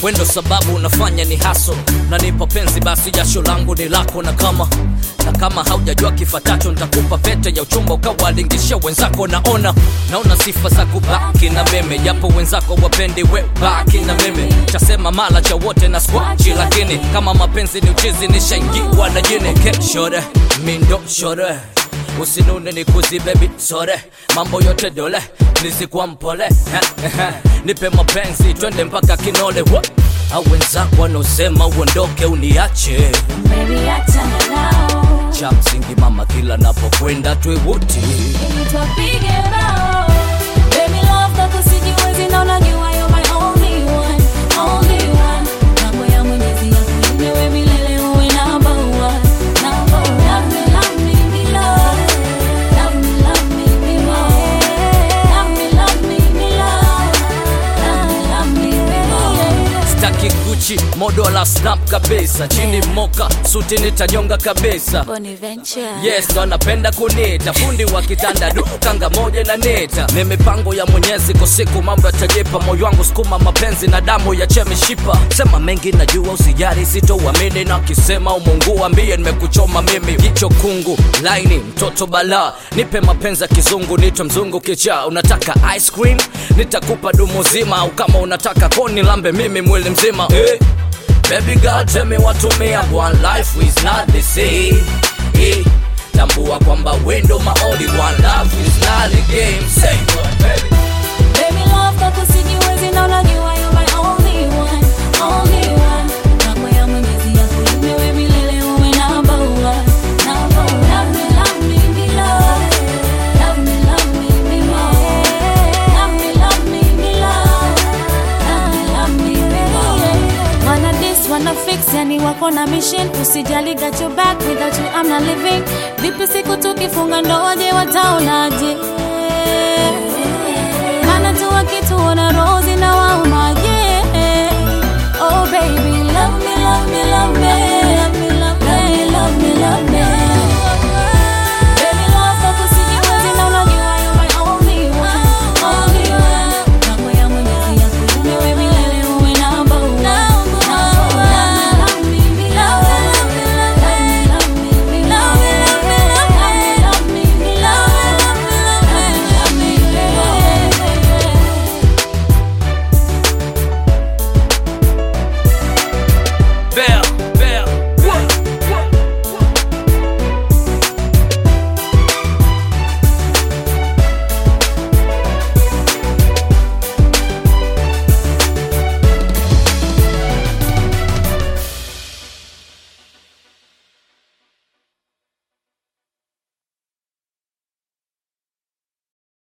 wendo sababu unafanya ni haso nanipa penzi basi jasho langu ni lako na kama na kama haujajua kifatacho nitakupa pete ya uchumba ukawalingishia wenzako naona naona sifa za kubaki na meme japo wenzako wapendi we baki na meme chasema mala cha wote na skwachi lakini kama mapenzi ni uchizi nishaingiwa na jini keshore mindo shore usinune ni kuzi baby sore mambo yote dole nizikuwa mpole Eh, eh, eh. nipe mapenzi twende mpaka kinole Wa- au wenzako wanaosema uondoke uniache Baby, achana nao. cha msingi mama kila napokwenda twewote Ili tupige bao. Baby, love kwako sijiwezi na unajua you're my only one, only one. Mambo ya Mwenyezi yakulinde wewe milele uwe number one, number one. Love me, love me, me love. Love me, love me, me more. Love me, love me, me love. Love me, love me, me more. staki guchi modo la snap kabisa chini moka suti nitanyonga kabisa Bonaventure. yes ndo anapenda kunita fundi wa kitanda du kanga moja na neta ni mipango ya mwenyezi kwa siku mambo yatajipa moyo wangu sukuma mapenzi na damu ya chemishipa sema mengi najua usijari sitouamini na kisema umungu ambie nimekuchoma mimi jicho kungu laini mtoto bala nipe mapenzi ya kizungu nitwe mzungu kichaa unataka ice cream nitakupa dumu zima au kama unataka koni lambe mimi mwili mzima eh. Baby girl tell me what to me and one life is not the same eh. Tambua kwamba wendo my only one love is not a game Say what baby Baby love kwako sijiwezi na unajua you're my only one, only one. Mambo ya Mwenyezi yakulinde wewe milele uwe number one, number one. Love me, love me, me love. Love me, love me, me more. Love me, love me, me love. Love me, love me, me more. Wanna this, wanna fix, yani wako na mission usijali got your back without you I'm not living vipi siku tukifunga ndoa je wataonaje